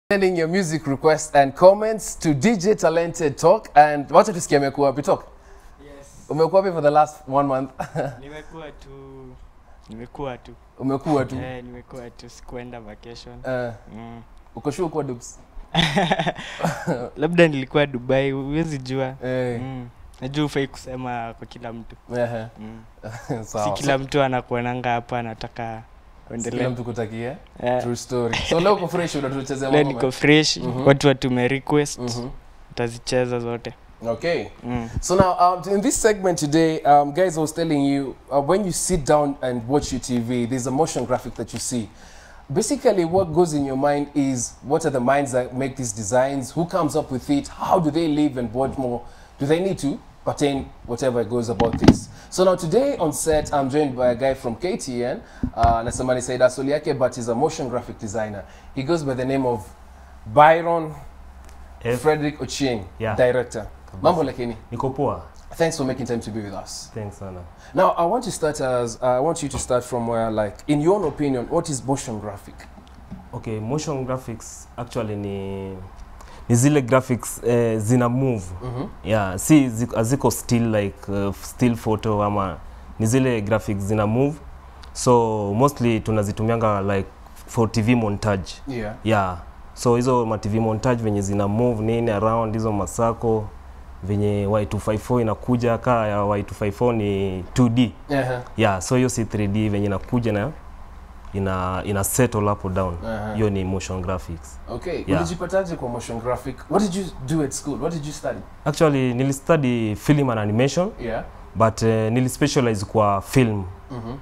Sending your music requests and comments to DJ Talented Talk and wacha tusikie amekuwa wapi Talk. Yes. Umekuwa wapi for the last one month? Nimekuwa tu nimekuwa tu Umekuwa tu. eh, nimekuwa tu sikuenda vacation Uh, mm. uko sure uko Dubs? labda nilikuwa Dubai, huwezi jua Eh. mm. Najua ufai kusema kwa kila mtu Ehe. mm. Sawa. si kila mtu anakuonanga hapa anataka So, kila uendelee. mtu kutakia. Eh, True story. So leo uko fresh unatuchezea leo mambo. niko fresh Mhm. watu watume request Mhm. utazicheza zote Okay. mm. So now, um, in this segment today, um, guys, I was telling you, uh, when you sit down and watch your TV, there's a motion graphic that you see. Basically, what goes in your mind is what are the minds that make these designs? Who comes up with it? How do they live? And what more do they need to pertain whatever goes about this? So now today on set, I'm joined by a guy from KTN. Uh, Nasamani Saida Soliake, but he's a motion graphic designer. He goes by the name of Byron F. Frederick Ochieng, Yeah. director. Mambo lakini. Niko poa. Thanks for making time to be with us. Thanks sana. Now, I want to start as uh, I want you to start from where, like, in your own opinion, what is motion graphic? Okay, motion graphics actually ni ni zile graphics eh, zina move. Mm-hmm. Yeah, si zi- haziko still like uh, still photo ama ni zile graphics zina move. So mostly tunazitumianga like for TV montage. Yeah. Yeah. So hizo ma TV montage venye zina move nini around hizo masako venye Y254 inakuja kaa ya Y254 ni 2D. Uh-huh. yeah so hiyo si 3d venye inakuja na ina ina settle up or down Uh-huh. hiyo ni motion graphics Okay. Yeah. Ulijipataje kwa motion graphic? What did you do at school? What did you study? actually nilistudy film and animation Yeah. but uh, nilispecialize kwa film Mm-hmm.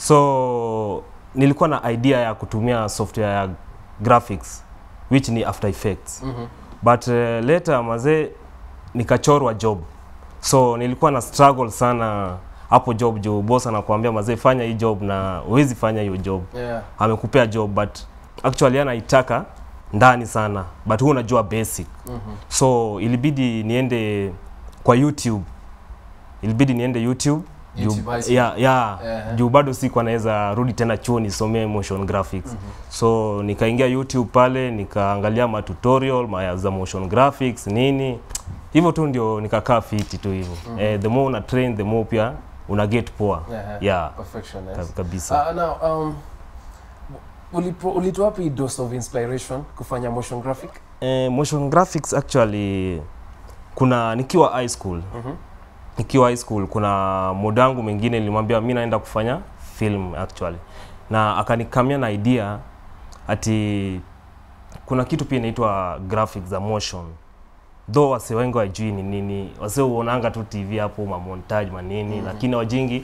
so nilikuwa na idea ya kutumia software ya graphics which ni after effects Mm-hmm. but uh, later mazee nikachorwa job so nilikuwa na struggle sana hapo job juu boss anakuambia mazee fanya hii job na huwezi fanya hiyo job Yeah. amekupea job but actually anaitaka ndani sana but huu unajua basic Mm-hmm. so ilibidi niende kwa youtube ilibidi niende youtube juu- YouTube high school. yeah, yeah, Eh. juu bado siku anaweza rudi tena chuo nisomee motion graphics Mhm. so nikaingia youtube pale nikaangalia ma tutorial ma za motion graphics nini hivyo tu ndio nikakaa fiti tu hivyo Mhm. eh, the more una train the more pia una get poa Yeah. yeah Perfection. ka- Yes. kabisa Uh, now, um, ulipo- ulitoa wapi dose of inspiration kufanya motion graphic? Eh, motion graphics actually kuna nikiwa high school Mm-hmm. nikiwa high school kuna mudangu mwingine nilimwambia mi naenda kufanya film actually na akanikamia na idea ati kuna kitu pia inaitwa graphics za motion though wase wengi wajui ni nini wase uonanga tu tv hapo mamontage manini Mhm. lakini wajingi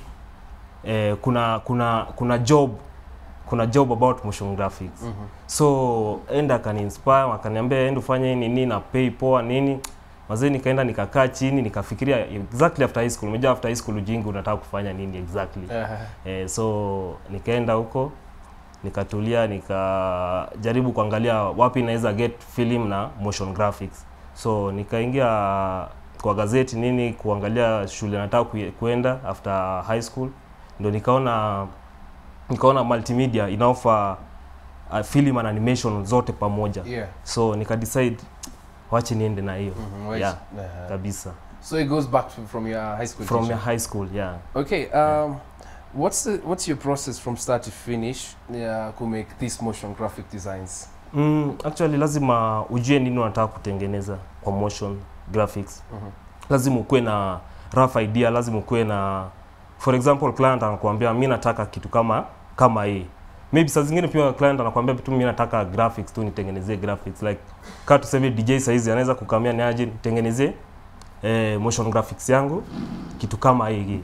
eh, kuna kuna kuna job kuna job about motion graphics Mm-hmm. so enda akaniinspire akaniambia enda ufanye hii nini na pay poa nini mazee nikaenda nikakaa chini nikafikiria exactly after high school umejua after high school ujingi unataka kufanya nini exactly Uh-huh. eh, so nikaenda huko nikatulia nikajaribu kuangalia wapi naweza get film na motion graphics so nikaingia kwa gazeti nini kuangalia shule nataka kue- kuenda after high school ndo nikaona nikaona multimedia inaofa uh, film and animation zote pamoja Yeah. so nikadecide wache niende na hiyo Mm-hmm. Wait. Yeah. Uh-huh. kabisa So it goes back to, from your high school from teacher. your high school yeah Okay. Um, what's the what's your process from start to finish yeah, to make these motion graphic designs? Mm, actually lazima ujue nini unataka kutengeneza kwa motion graphics. Mhm. Lazima ukuwe na rough idea, lazima ukuwe na for example client anakuambia mi nataka kitu kama kama hii. Maybe saa zingine pia client anakuambia tu mi nataka graphics tu nitengenezee graphics like kama tuseme DJ saizi anaweza kukamia ni aje nitengenezee eh, motion graphics yangu kitu kama hii.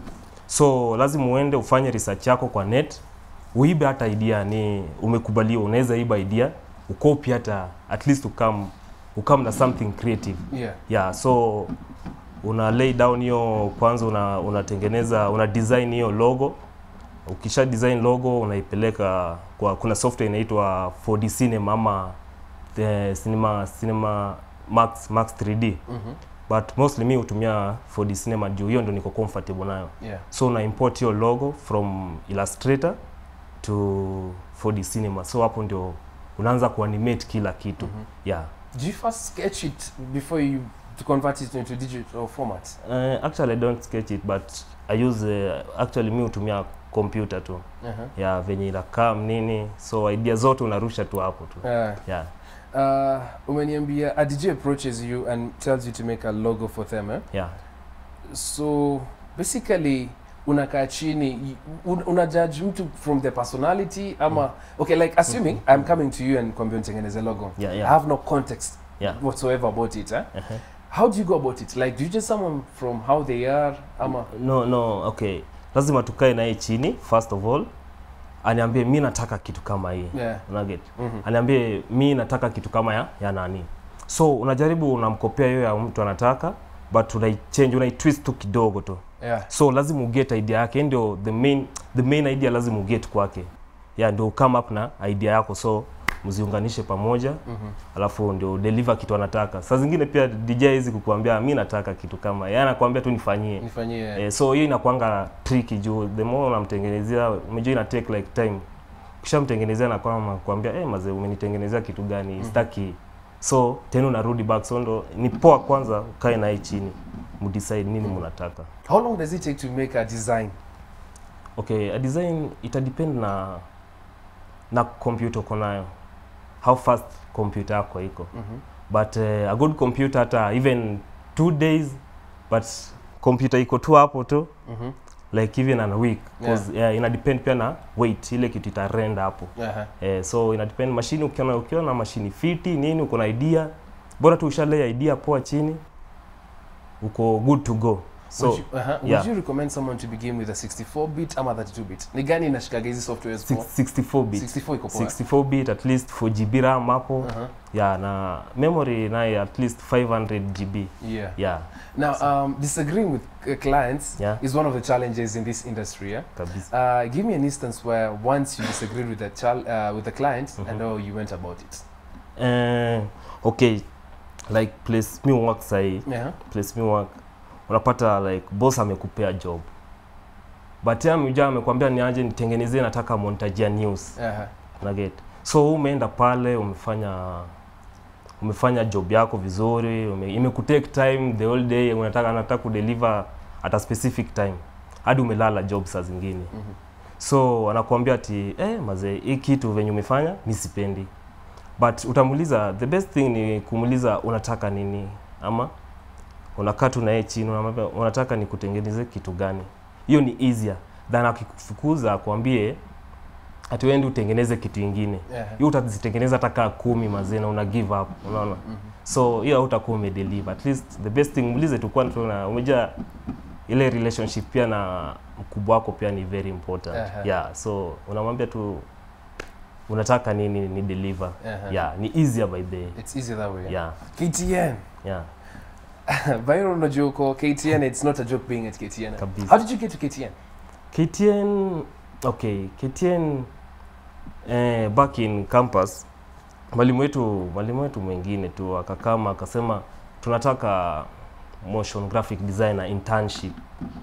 So lazima uende ufanye research yako kwa net, uibe hata idea ni umekubaliwa, unaweza iba idea ukopi hata at least ukam ukam na something creative Yeah. yeah so una lay down hiyo kwanza una unatengeneza una design hiyo logo ukisha design logo unaipeleka kwa kuna software inaitwa 4D cinema ama the cinema cinema max max 3D Mm-hmm. but mostly mi hutumia 4D cinema juu hiyo ndo niko comfortable nayo Yeah. so una import hiyo logo from illustrator to 4D cinema so hapo ndio unaanza kuanimate kila kitu Mhm. yeah Do you first sketch it before you to convert it into digital format? uh, actually i don't sketch it but i use uh, actually mi hutumia computer tu Uh-huh. ya venye inakaa nini so idea zote unarusha tu hapo tu Yeah. yeah Uh, umeniambia a DJ approaches you and tells you to make a logo for them eh? yeah so basically unakaa chini un, una judge mtu from the personality ama okay like assuming i'm coming to you and kwambia nitengeneze logo yeah i yeah have no context yeah whatsoever about it eh? uh-huh. how do you go about it like do you just someone from how they are ama no no okay lazima tukae naye chini first of all aniambie mi nataka kitu kama hii yeah unaget Mhm. aniambie mi nataka kitu kama ya, ya nani so unajaribu unamkopea hiyo ya mtu anataka but unaichange unaitwist tu kidogo tu yeah so lazima uget idea yake ndio the main the main idea lazima uget kwake ya ndio come up na idea yako so mziunganishe pamoja Mhm. alafu ndio deliver kitu anataka saa zingine pia DJ hizi kukuambia mi nataka kitu kama yeye anakuambia tu nifanyie nifanyie Eh, so hiyo inakwanga tricky juu the more unamtengenezea umejua ina take like time ukishamtengenezea na kwamba kuambia eh mazee umenitengenezea kitu gani Mhm. sitaki so tena unarudi back so ndo ni poa kwanza ukae naye chini mdecide nini Mhm. mnataka how long does it take to make a design okay a design ita depend na na computer uko nayo how fast computer yako iko Mhm. but uh, a good computer hata even two days but computer iko tu hapo tu Mhm. like even an week cause yeah. ina depend pia na weight ile kitu itarenda hapo Aha. eh, so ina depend mashini ukiona ukiwa na mashini fiti nini uko na idea bora tu ushalea idea poa chini uko good to go so would you, uh-huh. yeah. would you recommend someone to begin with a 64 bit ama 32 bit ni gani inashikaga hizi softwares for six- 64 bit 64 iko poa 64 bit at least 4 GB RAM hapo uh-huh. yeah na memory naye at least 500 GB yeah yeah now um, disagreeing with uh, clients Yeah. is one of the challenges in this industry yeah kabisa uh, give me an instance where once you disagreed with the chal- uh, with the client Mhm. and how you went about it eh, okay like place mi work sahii yeah place mi work unapata like boss amekupea job but yeye amekuja amekwambia niaje nitengenezee nataka montage ya news uh-huh. na get so wewe umeenda pale umefanya umefanya job yako vizuri ume, imekutake time the whole day unataka anataka kudeliver at a specific time hadi umelala job saa zingine Mhm. so anakuambia ati eh, mazee hii kitu venye umefanya mi sipendi but utamuuliza the best thing ni kumuuliza unataka nini ama unakaa tu naye chini unamwambia unataka nikutengeneze kitu gani hiyo ni easier than akikufukuza akwambie ati wendi utengeneze kitu ingine yeah hiyo utazitengeneza hata kaa kumi mazee na una give up unaona Mhm. so hiyo hautakuwa umedeliver at least the best thing muulize tu kwani tuna umejaa ile relationship pia na mkubwa wako pia ni very important Aha. yeah so unamwambia tu unataka nini ni deliver Uh-huh. yeah ni easier by the it's easier that way yeah KTN yeah Byron unajua uko KTN it's not a joke being at KTN kabisa how did you get to KTN KTN okay KTN eh, back in campus mwalimu wetu mwalimu wetu mwingine tu akakama akasema tunataka motion graphic designer internship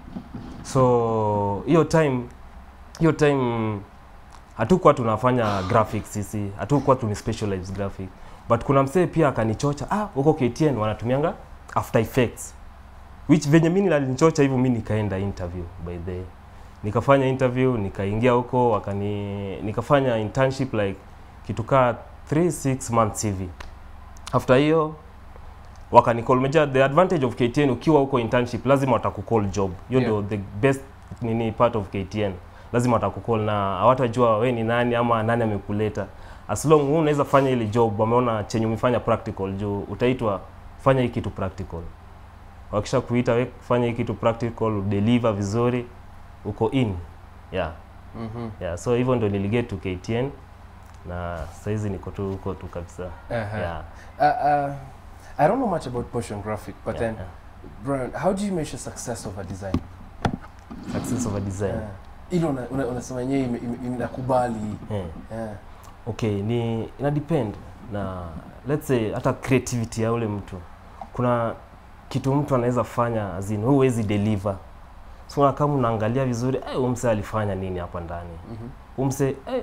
so hiyo time hiyo time hatukuwa tunafanya graphics sisi hatukuwa tuni specialize graphic but kuna msee pia akanichocha ah huko KTN wanatumianga after effects which venye mimi alinichocha hivyo mimi nikaenda interview by the way nikafanya interview nikaingia huko wakani nikafanya internship like kitu kaa 3 6 months hivi after hiyo wakanicall meja the advantage of KTN ukiwa huko internship lazima watakucall job hiyo Yeah. ndio the best nini part of KTN lazima watakucall na hawatajua we ni nani ama nani amekuleta as long wewe unaweza fanya ile job wameona chenye umefanya practical juu utaitwa fanya hii kitu practical wakisha kuita we fanya hii kitu practical deliver vizuri uko in yeah Mhm. yeah so hivyo ndio niliget to KTN na saizi niko tu huko tu kabisa Uh-huh. yeah, Uh, uh, I don't know much about motion graphic, but yeah, then, Brian, how do you measure success of a design? yeah. success of a design Uh, ile una- una- unasema yenyewe ime- ime- inakubali. yeah. Yeah. okay ni ina depend na let's say hata creativity ya ule mtu kuna kitu mtu anaweza fanya azini wewe huwezi deliver so na kama unaangalia vizuri eh, umse alifanya nini hapa ndani Mhm. umse eh,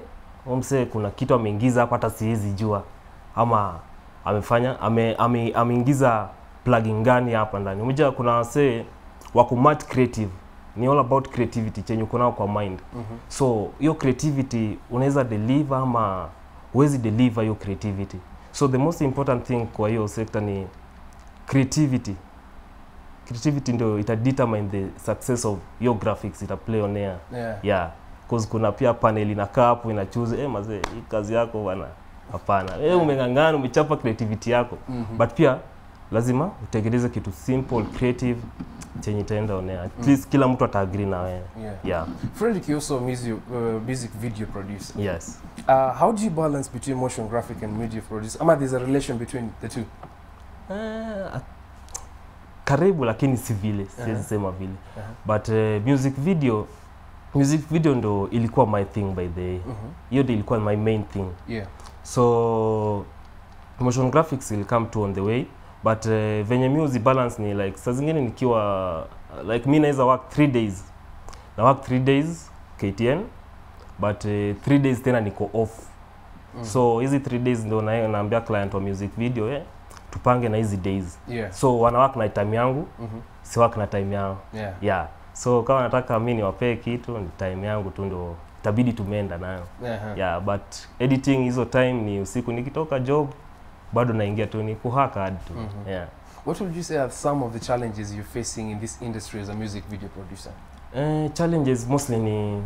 huyu msee kuna kitu ameingiza hapa hata siwezi jua ama amefanya ame, ame, ameingiza plugin gani hapa ndani umejua kuna wasee wako mad creative ni all about creativity chenye uko nao kwa mind Mhm. so hiyo creativity unaweza deliver ama huwezi deliver hiyo creativity so the most important thing kwa hiyo sector ni creativity creativity ndio ita determine the success of your graphics ita play on air Yeah. yeah cause kuna pia panel inakaa hapo inachuze eh mazee hii kazi yako bwana hapana eh umeng'ang'ana umechapa creativity yako Mhm. but pia lazima utengeneze kitu simple creative chenye itaenda on air at least kila mtu ataagree na wewe Yeah. yeah Frederick, you're also a music, uh, music video producer. yes Uh, how do you balance between motion graphic and media producer? Ama there's a relation between the two? Eh, karibu lakini si vile siwezi Aha. sema vile Aha. but uh, music video music video ndo ilikuwa my thing by the way Mhm. hiyo ndo ilikuwa my main thing Yeah. so motion graphics will come to on the way but uh, venye music balance ni like saa zingine nikiwa like mi naweza work 3 days na work 3 days KTN but uh, 3 days tena niko off Mhm. so hizi 3 days ndo na, naambia client wa music video eh, tupange na hizi days Yeah. so wana work na time yangu Mhm. si work na time yao Yeah. yeah so kama nataka mi niwapee kitu ni time yangu tu ndo itabidi tumeenda nayo Uh-huh. yeah but editing hizo time ni usiku nikitoka job bado naingia tu ni kuhaka hadi tu Mhm. yeah What would you say are some of the challenges you're facing in this industry as a music video producer? eh, challenges mostly ni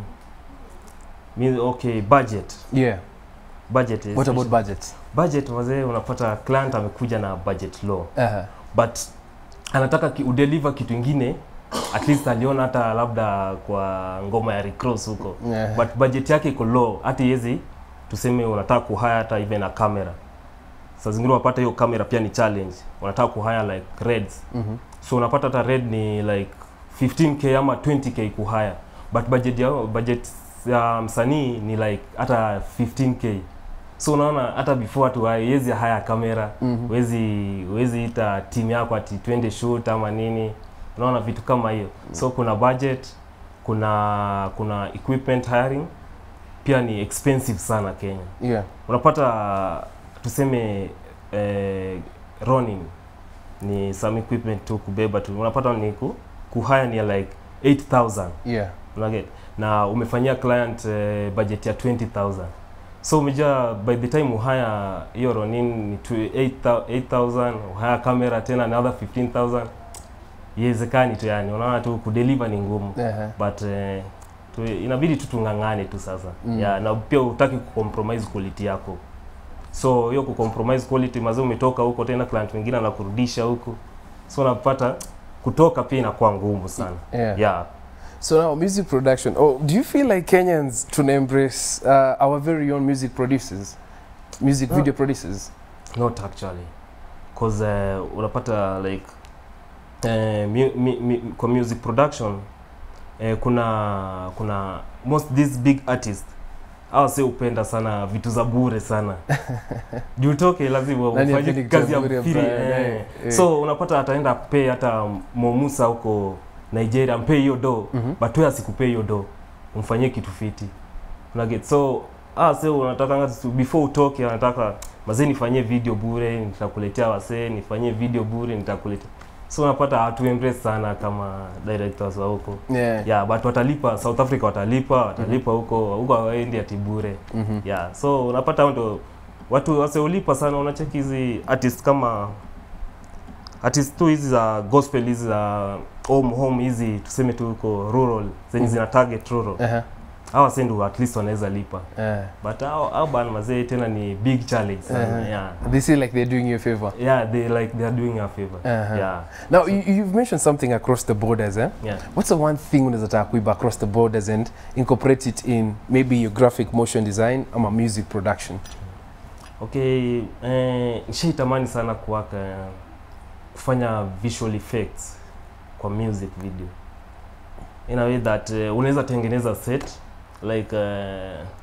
mi, okay budget Yeah. budget is What about budget? budget wazee unapata client amekuja na budget low Uh-huh. but anataka ki, udeliver kitu ingine at least aliona hata labda kwa ngoma ya recross huko Yeah. but budget yake iko low hata iwezi tuseme unataka kuhaya hata even na camera saa zingine unapata hiyo camera pia ni challenge unataka kuhaya like reds Mhm. so unapata hata red ni like 15k ama 20k kuhaya but budget ya budget ya msanii ni like hata 15k so unaona hata before tu haiwezi haya kamera Mhm. wezi wezi ita timu yako ati twende shoot ama nini unaona vitu kama hiyo so kuna budget kuna kuna equipment hiring pia ni expensive sana Kenya Yeah. unapata tuseme eh, Ronin ni some equipment tu kubeba tu unapata ni ku, kuhaya ni like 8000 Yeah. unaget na umefanyia client eh, budget ya 20000 so umejua by the time uhaya hiyo Ronin ni tu- 8000 8000 uhaya kamera tena another 15000 iwezekani tu yani unaona tu kudeliver ni ngumu Uh-huh. but eh, tu, inabidi tu tung'ang'ane tu sasa Mm. yeah, na pia utaki kucompromise quality yako so hiyo kucompromise quality mazee umetoka huko tena client mwingine anakurudisha huko so unapata kutoka pia inakuwa ngumu sana Yeah. yeah. So now, music production. Oh, do you feel like Kenyans to embrace uh, our very own music producers, music No. video producers? not actually cause uh, unapata like uh, mu, mi, mi, kwa music production uh, kuna kuna most these big artists hawa si upenda sana vitu za bure sana juu toke lazima Nani ufanye hapendi kitu kazi ya ya bure, free Brian? eh. Eh, eh. so unapata ataenda pay hata momusa huko nigeria mpee hiyo do Mhm. but wewe asikupee hiyo do umfanyie kitu fiti unaget so ah sasa unataka before utoke anataka mazee nifanyie video bure nitakuletea wasee nifanyie video bure nitakuletea so unapata hatu embrace sana kama directors wa huko Yeah. yeah but watalipa south africa watalipa watalipa huko huko hawaendi ati bure Mhm. yeah so unapata hao ndo watu waseulipa sana unacheki hizi artist kama artist tu hizi za gospel hizi za home home hizi tuseme tu huko rural zenye Mhm. zina target rural Uh-huh. hawa sasa ndo at least wanaweza lipa Uh, but hao hao bana mazee tena ni big challenge sana Uh-huh. yeah they see like they're doing you a favor. yeah they like they are doing a favor Uh-huh. yeah Now, you, you've mentioned something across the borders, eh? yeah What's the one thing unaweza taka kuiba across the borders and incorporate it in maybe your graphic motion design ama music production? okay eh, nishaitamani sana kuwaka kufanya visual effects kwa music video in a way that uh, unaweza tengeneza set like uh,